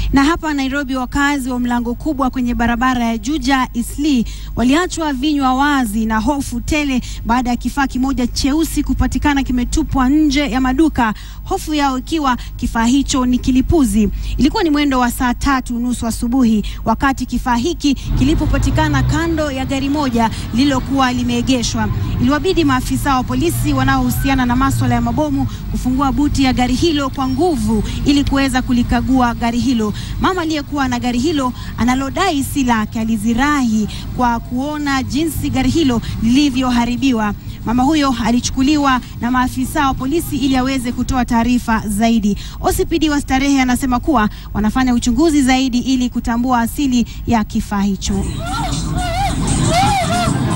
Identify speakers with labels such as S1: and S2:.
S1: Na hapa Nairobi, wakazi wa mlango kubwa kwenye barabara ya Juja Isli waliachwa vinywa wazi na hofu tele baada ya kifaa kimoja cheusi kupatikana kimetupwa nje ya maduka, hofu yao ikiwa kifaa hicho ni kilipuzi. Ilikuwa ni mwendo wa saa tatu nusu asubuhi wakati kifaa hiki kilipopatikana kando ya gari moja lililokuwa limeegeshwa. Iliwabidi maafisa wa polisi wanaohusiana na maswala ya mabomu kufungua buti ya gari hilo kwa nguvu ili kuweza kulikagua gari hilo. Mama aliyekuwa na gari hilo analodai si lake alizirahi kwa kuona jinsi gari hilo lilivyoharibiwa. Mama huyo alichukuliwa na maafisa wa polisi ili aweze kutoa taarifa zaidi. OCPD wa Starehe anasema kuwa wanafanya uchunguzi zaidi ili kutambua asili ya kifaa hicho.